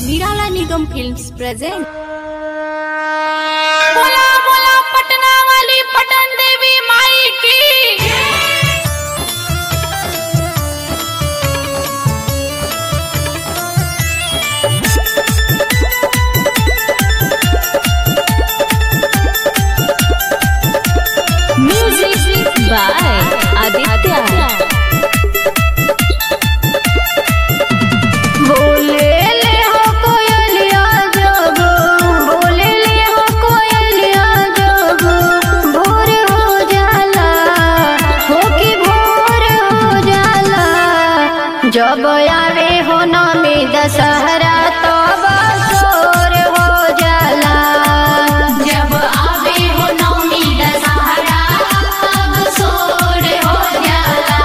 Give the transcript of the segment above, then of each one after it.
निराला निगम films present बोला बोला पटना वाली पटन देवी माई की म्यूजिक बाय आदित्य बोले ले हो कोयलिया जब बोले ले हो कोयलिया जब भोर हो जाला हो कि भोर हो जाला जब आवे हो नमी दशहरा तब सोर हो जाला जब आवे हो नमी दशहरा तब सोर हो जाला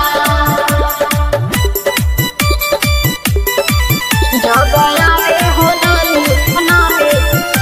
जब आवे हो नमी नमी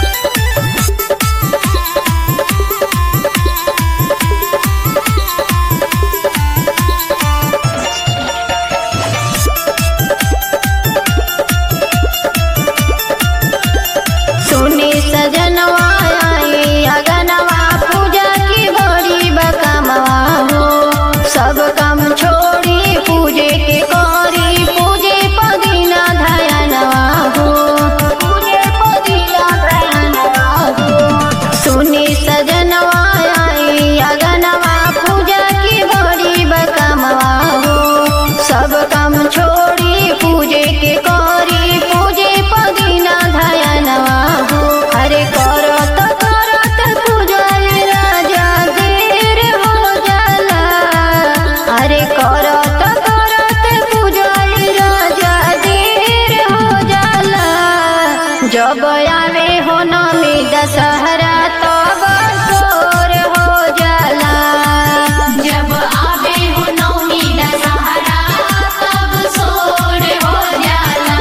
सुनी सजनवा आई अगनवा पूजा की बड़ी बकमवा हो सब काम छोड़ी पूजे के करी पूजे पदीना धयनवा हो पूजे पदीना धयनवा हो सुनी सजनवा आई अगनवा पूजा की बड़ी बकमवा हो सब काम छोड़ी पूजे के करी पूजे पदीना धयनवा हो अरे करत करत पूजाए राजा देर हो जाला अरे करत करत पूजाए राजा देर हो जाला जब आवे हो नमी दशहरा तब सोर हो जाला जब आवे हो नमी दशहरा तब सोर हो जाला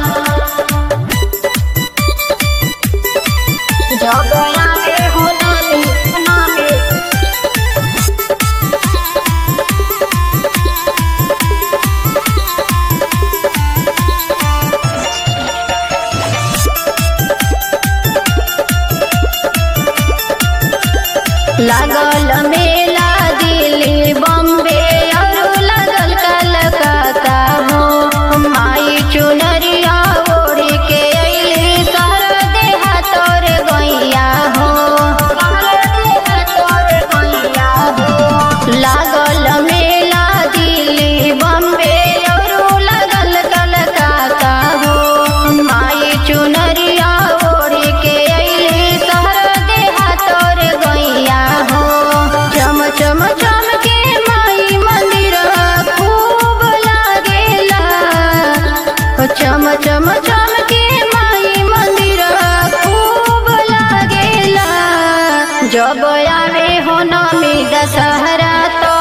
जब आवे हो नमी नमी लागल मेला दिल्ली बॉम्बे और लागल कलकत्ता हो माई चुनरिया ओढ़ी के अइली कर देहा तोर गैया हो लागल मेला दिल्ली बॉम्बे और लागल कलकत्ता हो माई चुनरिया ओढ़ी के अइली कर देहा तोर गैया हो चम चम चम के माई मंदिर खूब लागेला हो चम चम चम के माई मंदिर खूब लागेला जब आवे हो नमी दशहरा तो